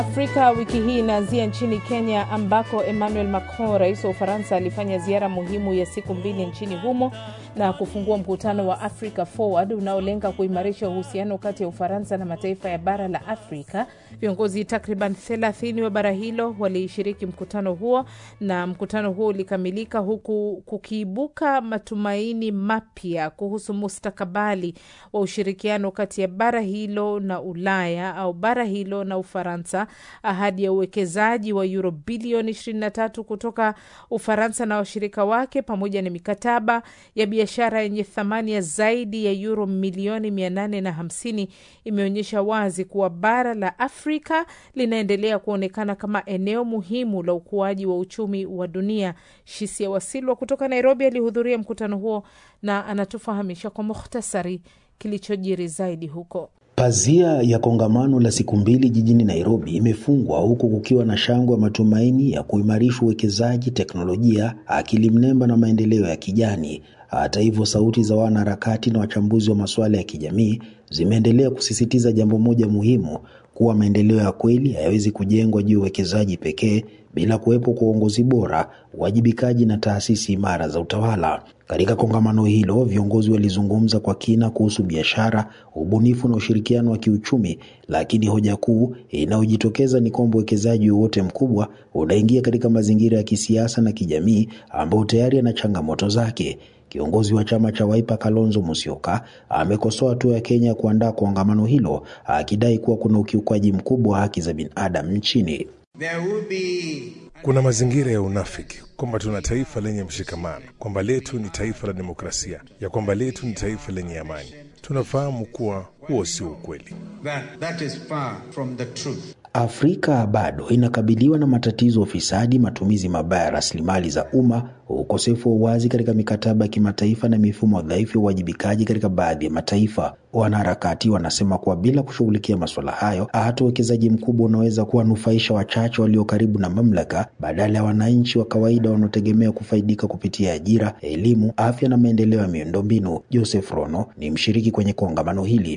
Afrika wiki hii inaanzia nchini Kenya ambako Emmanuel Macron, rais wa Ufaransa, alifanya ziara muhimu ya siku mbili nchini humo na kufungua mkutano wa Africa Forward unaolenga kuimarisha uhusiano kati ya Ufaransa na mataifa ya bara la Afrika. Viongozi takriban 30 wa bara hilo walishiriki mkutano huo, na mkutano huo ulikamilika huku kukiibuka matumaini mapya kuhusu mustakabali wa ushirikiano kati ya bara hilo na Ulaya au bara hilo na Ufaransa. Ahadi ya uwekezaji wa euro bilioni 23 kutoka Ufaransa na washirika wake pamoja na mikataba ya biashara yenye thamani ya zaidi ya euro milioni 850 imeonyesha wazi kuwa bara la Afrika linaendelea kuonekana kama eneo muhimu la ukuaji wa uchumi wa dunia. Shisia Wasilwa kutoka Nairobi alihudhuria mkutano huo na anatufahamisha kwa mukhtasari kilichojiri zaidi huko. Pazia ya kongamano la siku mbili jijini Nairobi imefungwa huku kukiwa na shangwe ya matumaini ya kuimarisha uwekezaji, teknolojia, akili mnemba na maendeleo ya kijani. Hata hivyo, sauti za wanaharakati na wachambuzi wa masuala ya kijamii zimeendelea kusisitiza jambo moja muhimu, kuwa maendeleo ya kweli hayawezi kujengwa juu ya uwekezaji pekee bila kuwepo kwa uongozi bora, uwajibikaji na taasisi imara za utawala. Katika kongamano hilo, viongozi walizungumza kwa kina kuhusu biashara, ubunifu na ushirikiano wa kiuchumi, lakini hoja kuu inayojitokeza ni kwamba uwekezaji wowote mkubwa unaingia katika mazingira ya kisiasa na kijamii ambayo tayari yana changamoto zake. Kiongozi wa chama cha Wiper Kalonzo Musyoka amekosoa hatua ya Kenya kuandaa kongamano hilo akidai kuwa kuna ukiukwaji mkubwa wa haki za binadamu nchini. Kuna mazingira ya unafiki kwamba tuna taifa lenye mshikamano, kwamba letu ni taifa la demokrasia, ya kwamba letu ni taifa lenye amani. Tunafahamu kuwa huo sio ukweli. That, that is far from the truth. Afrika bado inakabiliwa na matatizo ya ufisadi, matumizi mabaya ya rasilimali za umma, ukosefu wa uwazi katika mikataba ya kimataifa na mifumo dhaifu ya uwajibikaji katika baadhi ya mataifa. Wanaharakati wanasema kuwa bila kushughulikia masuala hayo, hata uwekezaji mkubwa unaweza kuwanufaisha wachache walio karibu na mamlaka badala ya wananchi wa kawaida wanaotegemea kufaidika kupitia ajira, elimu, afya na maendeleo ya miundombinu. Joseph Rono ni mshiriki kwenye kongamano hili.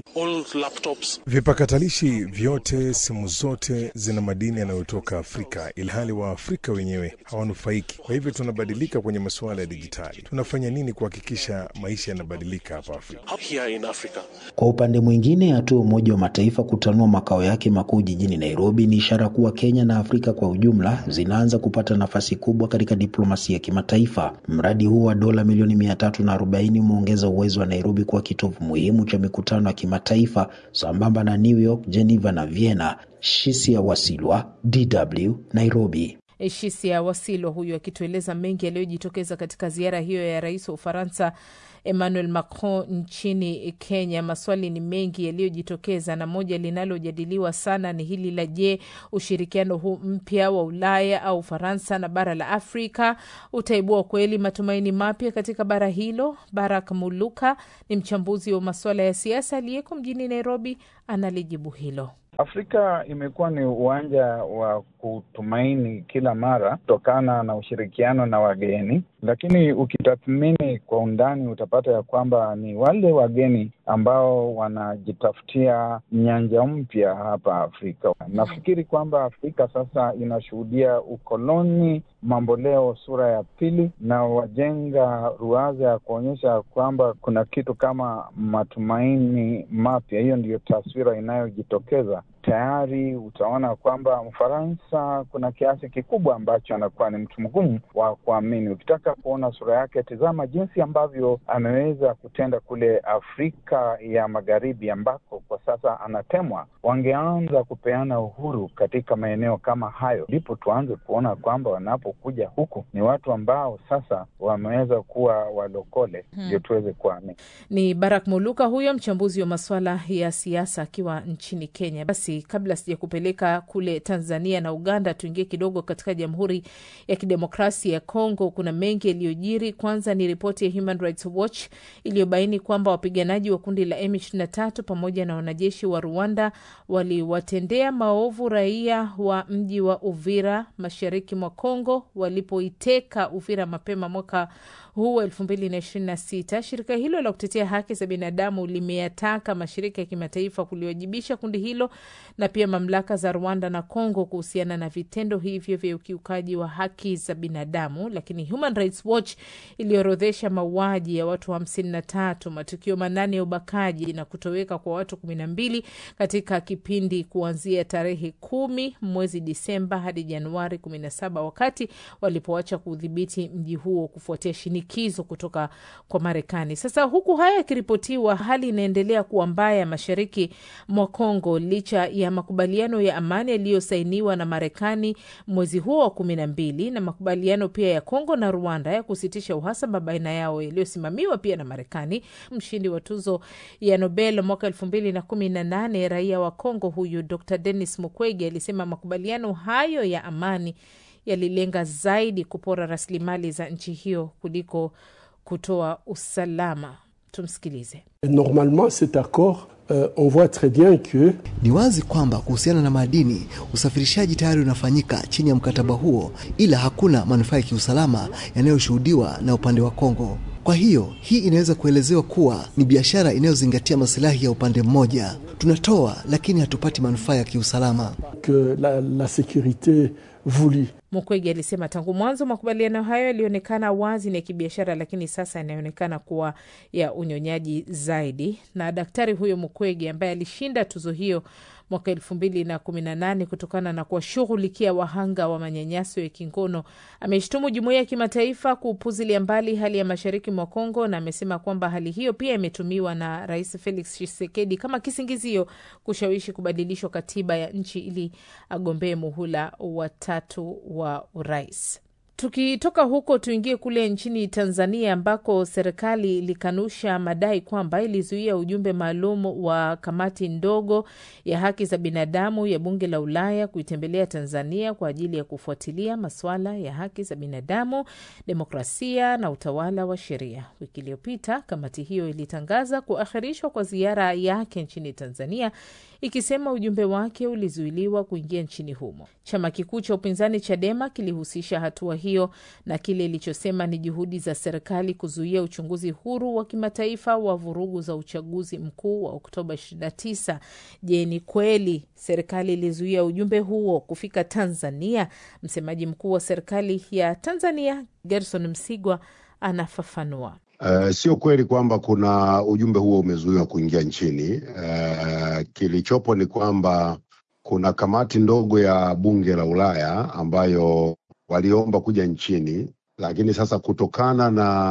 Vipakatalishi vyote, simu zote zina madini yanayotoka Afrika, ilhali Waafrika wenyewe hawanufaiki. Kwa hivyo tunabadilika kwenye masuala ya dijitali. Tunafanya nini kuhakikisha maisha yanabadilika hapa Afrika? Kwa upande mwingine, hatua Umoja wa Mataifa kutanua makao yake makuu jijini Nairobi ni ishara kuwa Kenya na Afrika kwa ujumla zinaanza kupata nafasi kubwa katika diplomasia ya kimataifa. Mradi huu wa dola milioni mia tatu na arobaini umeongeza uwezo wa Nairobi kuwa kitovu muhimu cha mikutano ya kimataifa sambamba na New York, Geneva na Vienna. Shisia Wasilwa, DW, Nairobi. Shisia Wasilwa huyu akitueleza mengi yaliyojitokeza katika ziara hiyo ya rais wa Ufaransa Emmanuel Macron nchini Kenya. Maswali ni mengi yaliyojitokeza, na moja linalojadiliwa sana ni hili la je, ushirikiano huu mpya wa Ulaya au Ufaransa na bara la Afrika utaibua kweli matumaini mapya katika bara hilo? Barak Muluka ni mchambuzi wa masuala ya siasa aliyeko mjini Nairobi, analijibu hilo. Afrika imekuwa ni uwanja wa kutumaini kila mara kutokana na ushirikiano na wageni, lakini ukitathmini kwa undani utapata ya kwamba ni wale wageni ambao wanajitafutia nyanja mpya hapa Afrika. Nafikiri kwamba Afrika sasa inashuhudia ukoloni mamboleo sura ya pili, na wajenga ruwaza ya kuonyesha kwamba kuna kitu kama matumaini mapya. Hiyo ndiyo taswira inayojitokeza tayari. Utaona kwamba Mfaransa kuna kiasi kikubwa ambacho anakuwa ni mtu mgumu wa kuamini. Ukitaka kuona sura yake, tizama jinsi ambavyo ameweza kutenda kule Afrika ya Magharibi, ambako kwa sasa anatemwa. Wangeanza kupeana uhuru katika maeneo kama hayo, ndipo tuanze kuona kwamba wanapokuja huku ni watu ambao sasa wameweza kuwa walokole, ndio hmm, tuweze kuamini. Ni Barak Muluka huyo mchambuzi wa masuala ya siasa akiwa nchini Kenya. Basi kabla sija kupeleka kule Tanzania na Uganda, tuingie kidogo katika Jamhuri ya Kidemokrasia ya Kongo. Kuna mengi yaliyojiri. Kwanza ni ripoti ya Human Rights Watch iliyobaini kwamba wapiganaji wa kundi la M23 pamoja na wanajeshi wa Rwanda waliwatendea maovu raia wa mji wa Uvira mashariki mwa Kongo walipoiteka Uvira mapema mwaka huu elfu mbili na ishirini na sita. Shirika hilo la kutetea haki za binadamu limeyataka mashirika ya kimataifa kuliwajibisha kundi hilo na pia mamlaka za Rwanda na Congo kuhusiana na vitendo hivyo vya ukiukaji wa haki za binadamu, lakini Human Rights Watch iliorodhesha mauaji ya watu hamsini na tatu, matukio manane ya ubakaji na kutoweka kwa watu kumi na mbili katika kipindi kuanzia tarehe kumi mwezi Disemba hadi Januari kumi na saba wakati walipoacha kudhibiti mji huo kufuatia shinikizo kutoka kwa Marekani. Sasa huku haya yakiripotiwa, hali inaendelea kuwa mbaya mashariki mwa Kongo licha ya makubaliano ya amani yaliyosainiwa na Marekani mwezi huo wa kumi na mbili na makubaliano pia ya Kongo na Rwanda ya kusitisha uhasama baina yao yaliyosimamiwa pia na Marekani. Mshindi wa tuzo ya Nobel mwaka elfu mbili na kumi na nane raia wa Kongo huyu Dr Denis Mukwege alisema makubaliano hayo ya amani yalilenga zaidi kupora rasilimali za nchi hiyo kuliko kutoa usalama. Tumsikilize. Normalement cet accord euh, on voit très bien que Ni wazi kwamba kuhusiana na madini, usafirishaji tayari unafanyika chini ya mkataba huo, ila hakuna manufaa ya kiusalama yanayoshuhudiwa na upande wa Kongo. Kwa hiyo hii inaweza kuelezewa kuwa ni biashara inayozingatia masilahi ya upande mmoja. Tunatoa lakini hatupati manufaa ya kiusalama. que la, la sécurité voulue Mukwege alisema tangu mwanzo makubaliano hayo yalionekana wazi ni ya kibiashara, lakini sasa yanaonekana kuwa ya unyonyaji zaidi. Na daktari huyo Mukwege ambaye alishinda tuzo hiyo mwaka elfu mbili na kumi na nane kutokana na kuwashughulikia wahanga wa manyanyaso ya kingono ameshtumu jumuiya ya kimataifa kuupuzilia mbali hali ya mashariki mwa Kongo, na amesema kwamba hali hiyo pia imetumiwa na Rais Felix Tshisekedi kama kisingizio kushawishi kubadilishwa katiba ya nchi ili agombee muhula watatu wa urais. Tukitoka huko tuingie kule nchini Tanzania ambako serikali ilikanusha madai kwamba ilizuia ujumbe maalum wa kamati ndogo ya haki za binadamu ya bunge la Ulaya kuitembelea Tanzania kwa ajili ya kufuatilia masuala ya haki za binadamu, demokrasia na utawala wa sheria. Wiki iliyopita kamati hiyo ilitangaza kuahirishwa kwa ziara yake nchini Tanzania ikisema ujumbe wake ulizuiliwa kuingia nchini humo. Chama kikuu cha upinzani Chadema kilihusisha hatua hiyo na kile ilichosema ni juhudi za serikali kuzuia uchunguzi huru wa kimataifa wa vurugu za uchaguzi mkuu wa Oktoba 29. Je, ni kweli serikali ilizuia ujumbe huo kufika Tanzania? Msemaji mkuu wa serikali ya Tanzania Gerson Msigwa anafafanua. Uh, sio kweli kwamba kuna ujumbe huo umezuiwa kuingia nchini. Uh, kilichopo ni kwamba kuna kamati ndogo ya bunge la Ulaya ambayo waliomba kuja nchini, lakini sasa kutokana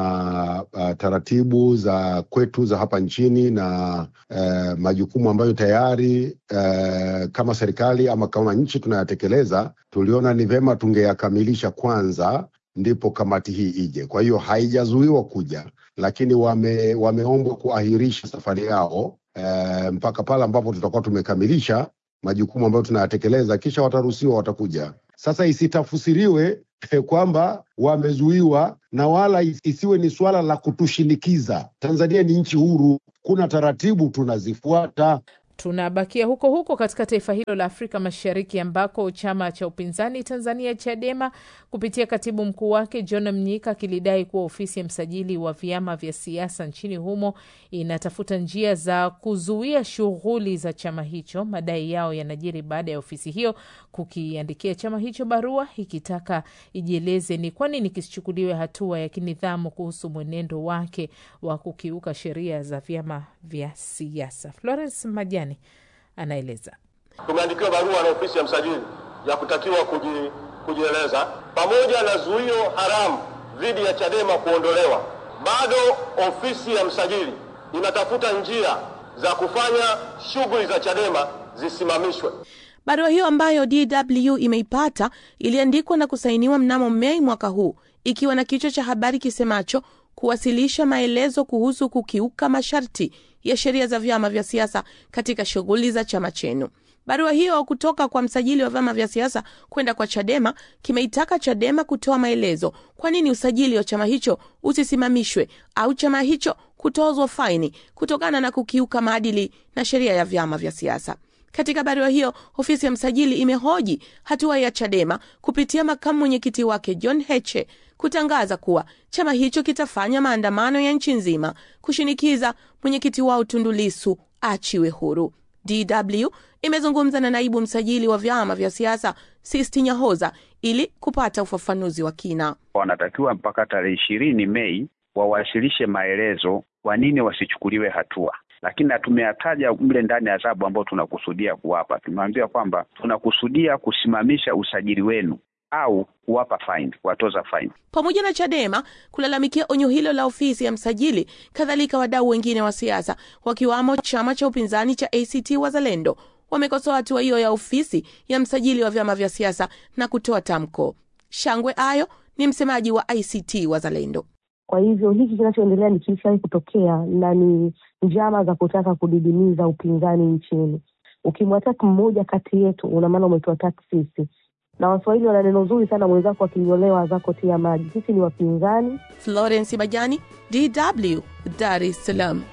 na uh, taratibu za kwetu za hapa nchini na uh, majukumu ambayo tayari uh, kama serikali ama kama nchi tunayatekeleza, tuliona ni vema tungeyakamilisha kwanza ndipo kamati hii ije. Kwa hiyo haijazuiwa kuja, lakini wame, wameombwa kuahirisha safari yao e, mpaka pale ambapo tutakuwa tumekamilisha majukumu ambayo tunayatekeleza, kisha wataruhusiwa, watakuja. Sasa isitafsiriwe kwamba wamezuiwa, na wala isiwe ni suala la kutushinikiza. Tanzania ni nchi huru, kuna taratibu tunazifuata. Tunabakia huko huko katika taifa hilo la Afrika Mashariki ambako chama cha upinzani Tanzania Chadema kupitia katibu mkuu wake John Mnyika kilidai kuwa ofisi ya msajili wa vyama vya siasa nchini humo inatafuta njia za kuzuia shughuli za chama hicho. Madai yao yanajiri baada ya ofisi hiyo kukiandikia chama hicho barua ikitaka ijieleze ni kwa nini kisichukuliwe hatua ya kinidhamu kuhusu mwenendo wake wa kukiuka sheria za vyama vya siasa. Florence Majani anaeleza. Tumeandikiwa barua na ofisi ya msajili ya kutakiwa kuji, kujieleza pamoja na zuio haramu dhidi ya Chadema kuondolewa. Bado ofisi ya msajili inatafuta njia za kufanya shughuli za Chadema zisimamishwe. Barua hiyo ambayo DW imeipata iliandikwa na kusainiwa mnamo Mei mwaka huu ikiwa na kichwa cha habari kisemacho kuwasilisha maelezo kuhusu kukiuka masharti ya sheria za vyama vya siasa katika shughuli za chama chenu. Barua hiyo kutoka kwa msajili wa vyama vya siasa kwenda kwa Chadema kimeitaka Chadema kutoa maelezo kwa nini usajili wa chama hicho usisimamishwe au chama hicho kutozwa faini kutokana na kukiuka maadili na sheria ya vyama vya siasa. Katika barua hiyo, ofisi ya msajili imehoji hatua ya Chadema kupitia makamu mwenyekiti wake John Heche kutangaza kuwa chama hicho kitafanya maandamano ya nchi nzima kushinikiza mwenyekiti wao Tundu Lissu achiwe huru. DW imezungumza na naibu msajili wa vyama vya siasa Sisti Nyahoza ili kupata ufafanuzi wa kina. Wanatakiwa mpaka tarehe ishirini Mei wawasilishe maelezo kwa nini wasichukuliwe hatua, lakini na tumeyataja mle ndani ya adhabu ambao tunakusudia kuwapa. Tumeambia kwamba tunakusudia kusimamisha usajili wenu au kuwapa fine, kuwatoza fine. Pamoja na Chadema kulalamikia onyo hilo la ofisi ya msajili, kadhalika wadau wengine wa siasa wakiwamo chama cha upinzani cha ACT Wazalendo wamekosoa hatua hiyo ya ofisi ya msajili wa vyama vya siasa na kutoa tamko. Shangwe Ayo ni msemaji wa ACT Wazalendo. Kwa hivyo hiki kinachoendelea ni kishawahi kutokea na ni njama za kutaka kudidimiza upinzani nchini. Ukimwataki mmoja kati yetu, una maana umetuataki sisi na Waswahili wana neno zuri sana, mwenzako akinyolewa zako tia maji. Sisi ni wapinzani. Florence Majani, DW, Dar es Salaam.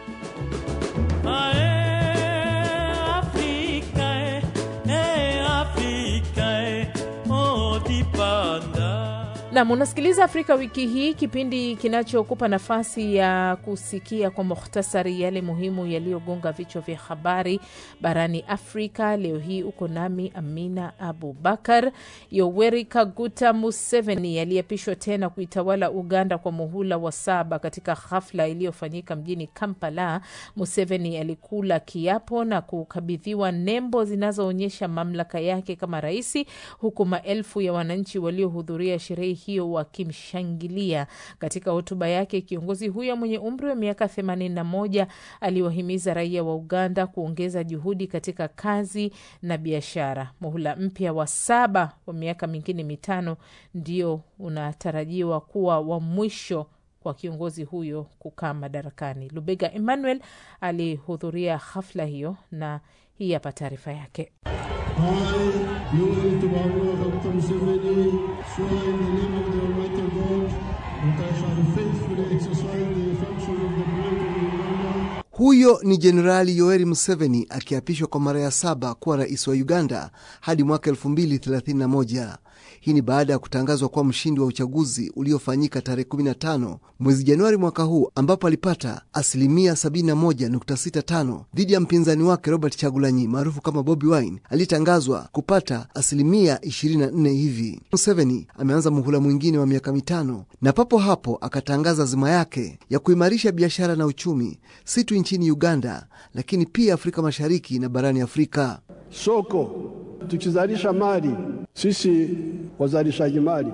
Nam, unasikiliza Afrika Wiki Hii, kipindi kinachokupa nafasi ya kusikia kwa muhtasari yale muhimu yaliyogonga vichwa vya habari barani Afrika. Leo hii uko nami Amina Abubakar. Yoweri Kaguta Museveni aliyeapishwa tena kuitawala Uganda kwa muhula wa saba. Katika hafla iliyofanyika mjini Kampala, Museveni alikula kiapo na kukabidhiwa nembo zinazoonyesha mamlaka yake kama raisi, huku maelfu ya wananchi waliohudhuria sherehe hiyo wakimshangilia. Katika hotuba yake, kiongozi huyo mwenye umri wa miaka 81 aliwahimiza raia wa Uganda kuongeza juhudi katika kazi na biashara. Muhula mpya wa saba wa miaka mingine mitano ndio unatarajiwa kuwa wa mwisho kwa kiongozi huyo kukaa madarakani. Lubega Emmanuel alihudhuria hafla hiyo na hii hapa taarifa yake. Huyo ni Jenerali Yoweri Museveni akiapishwa kwa mara ya saba kuwa rais wa Uganda hadi mwaka 2031. Hii ni baada ya kutangazwa kuwa mshindi wa uchaguzi uliofanyika tarehe 15 mwezi Januari mwaka huu, ambapo alipata asilimia 71.65 dhidi ya mpinzani wake Robert Chagulanyi maarufu kama Bobi Wine aliyetangazwa kupata asilimia 24 hivi. Museveni ameanza muhula mwingine wa miaka mitano na papo hapo akatangaza azima yake ya kuimarisha biashara na uchumi si tu nchini Uganda, lakini pia Afrika Mashariki na barani Afrika. Soko tukizalisha mali sisi wazalishaji mali,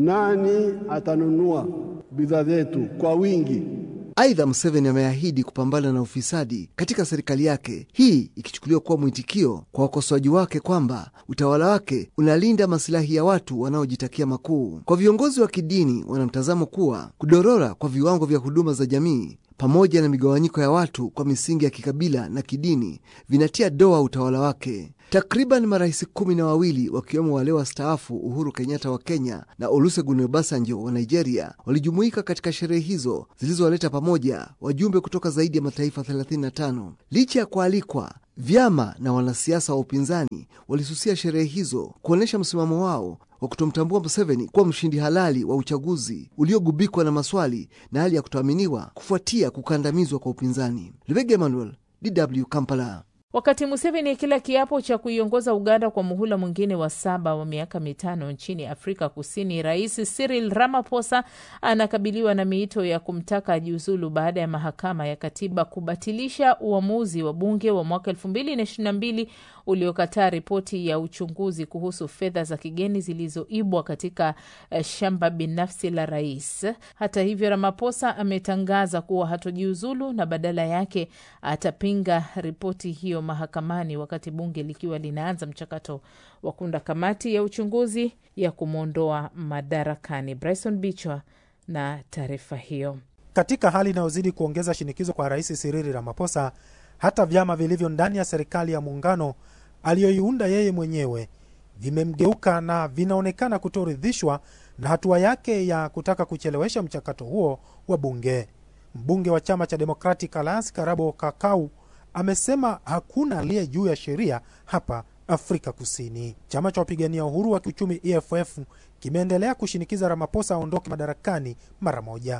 nani atanunua bidhaa zetu kwa wingi? Aidha, Museveni ameahidi kupambana na ufisadi katika serikali yake, hii ikichukuliwa kuwa mwitikio kwa wakosoaji wake kwamba utawala wake unalinda masilahi ya watu wanaojitakia makuu. Kwa viongozi wa kidini, wanamtazamo kuwa kudorora kwa viwango vya huduma za jamii pamoja na migawanyiko ya watu kwa misingi ya kikabila na kidini vinatia doa utawala wake. Takriban marais kumi na wawili wakiwemo wale wastaafu Uhuru Kenyatta wa Kenya na Olusegun Obasanjo wa Nigeria walijumuika katika sherehe hizo zilizowaleta pamoja wajumbe kutoka zaidi ya mataifa 35. Licha ya kualikwa, vyama na wanasiasa wa upinzani walisusia sherehe hizo kuonyesha msimamo wao wa kutomtambua Museveni kuwa mshindi halali wa uchaguzi uliogubikwa na maswali na hali ya kutoaminiwa kufuatia kukandamizwa kwa upinzani. Lubega Emmanuel, DW Kampala. Wakati Museveni akila kiapo cha kuiongoza Uganda kwa muhula mwingine wa saba wa miaka mitano nchini Afrika Kusini, Rais Cyril Ramaphosa anakabiliwa na miito ya kumtaka ajiuzulu baada ya mahakama ya katiba kubatilisha uamuzi wa bunge wa mwaka elfu mbili na ishirini na mbili uliokataa ripoti ya uchunguzi kuhusu fedha za kigeni zilizoibwa katika uh, shamba binafsi la rais. Hata hivyo, Ramaphosa ametangaza kuwa hatojiuzulu na badala yake atapinga ripoti hiyo mahakamani wakati bunge likiwa linaanza mchakato wa kuunda kamati ya uchunguzi ya kumwondoa madarakani. Bryson Bichwa na taarifa hiyo. Katika hali inayozidi kuongeza shinikizo kwa Rais Cyril Ramaphosa, hata vyama vilivyo ndani ya serikali ya muungano aliyoiunda yeye mwenyewe vimemgeuka na vinaonekana kutoridhishwa na hatua yake ya kutaka kuchelewesha mchakato huo wa bunge. Mbunge wa chama cha Democratic Alliance Karabo Kakau amesema hakuna aliye juu ya sheria hapa Afrika Kusini. Chama cha wapigania uhuru wa kiuchumi EFF kimeendelea kushinikiza Ramaphosa aondoke madarakani mara moja.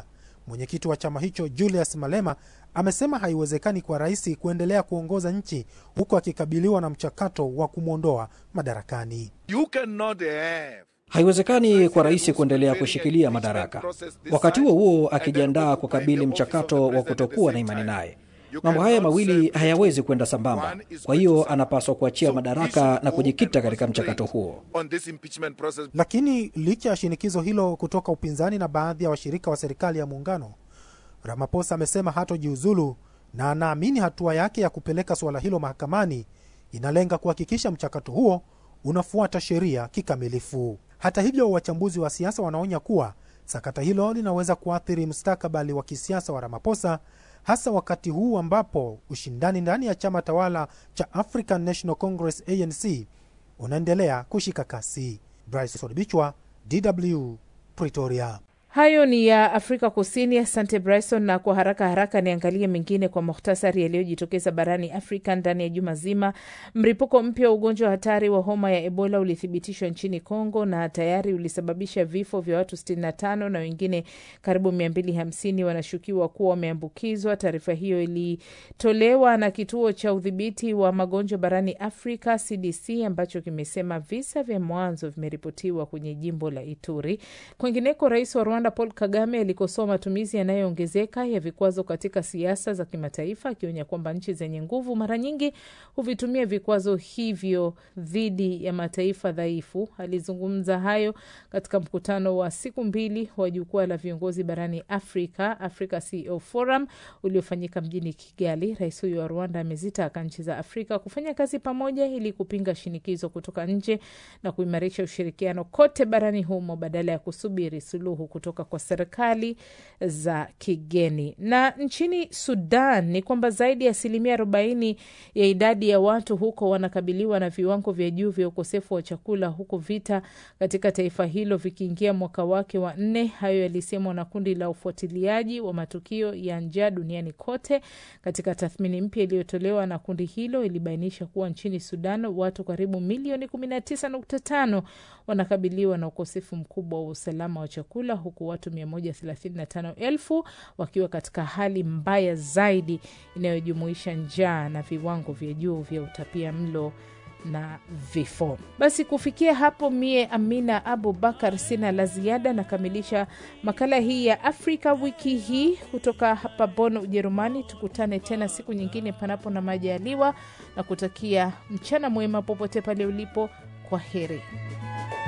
Mwenyekiti wa chama hicho Julius Malema amesema haiwezekani kwa rais kuendelea kuongoza nchi huku akikabiliwa na mchakato wa kumwondoa madarakani. You cannot have Haiwezekani kwa rais kuendelea kushikilia madaraka, wakati huo huo akijiandaa kukabili mchakato wa kutokuwa na imani naye. Mambo haya mawili hayawezi kwenda sambamba. Kwa hiyo anapaswa kuachia madaraka na kujikita katika mchakato huo. on this impeachment process. Lakini licha ya shinikizo hilo kutoka upinzani na baadhi ya washirika wa serikali ya muungano, Ramaphosa amesema hatojiuzulu na anaamini hatua yake ya kupeleka suala hilo mahakamani inalenga kuhakikisha mchakato huo unafuata sheria kikamilifu. Hata hivyo, wachambuzi wa siasa wanaonya kuwa sakata hilo linaweza kuathiri mustakabali wa kisiasa wa Ramaphosa, hasa wakati huu ambapo ushindani ndani ya chama tawala cha African National Congress ANC unaendelea kushika kasi. Bryce Bichwa, DW, Pretoria. Hayo ni ya Afrika Kusini. Asante Bryson, na kwa haraka haraka niangalie mengine kwa muhtasari yaliyojitokeza barani Afrika ndani ya juma zima. Mlipuko mpya wa ugonjwa wa hatari wa homa ya Ebola ulithibitishwa nchini Congo na tayari ulisababisha vifo vya watu 65 na wengine karibu 250 wanashukiwa kuwa wameambukizwa. Taarifa hiyo ilitolewa na kituo cha udhibiti wa magonjwa barani Afrika CDC ambacho kimesema visa vya mwanzo vimeripotiwa kwenye jimbo la Ituri. Kwingineko, rais wa Rwanda Paul Kagame alikosoa matumizi yanayoongezeka ya vikwazo katika siasa za kimataifa, akionya kwamba nchi zenye nguvu mara nyingi huvitumia vikwazo hivyo dhidi ya mataifa dhaifu. Alizungumza hayo katika mkutano wa siku mbili wa jukwaa la viongozi barani Afrika, Africa CEO Forum, uliofanyika mjini Kigali. Rais huyo wa Rwanda amezitaka nchi za Afrika kufanya kazi pamoja ili kupinga shinikizo kutoka nje na kuimarisha ushirikiano kote barani humo badala ya kusubiri suluhu kutoka kwa serikali za kigeni. Na nchini Sudan ni kwamba zaidi ya asilimia arobaini ya idadi ya watu huko wanakabiliwa na viwango vya juu vya ukosefu wa chakula, huku vita katika taifa hilo vikiingia mwaka wake wa nne. Hayo yalisemwa na kundi la ufuatiliaji wa matukio ya njaa duniani kote. Katika tathmini mpya iliyotolewa na kundi hilo, ilibainisha kuwa nchini Sudan watu karibu milioni 19.5 wanakabiliwa na ukosefu mkubwa wa usalama wa chakula huku watu 135,000 wakiwa katika hali mbaya zaidi inayojumuisha njaa na viwango vya juu vya utapia mlo na vifo. Basi kufikia hapo, mie Amina Abu Bakar sina la ziada, nakamilisha makala hii ya Afrika wiki hii kutoka hapa Bonn, Ujerumani. Tukutane tena siku nyingine, panapo na majaliwa, na kutakia mchana mwema popote pale ulipo. Kwa heri.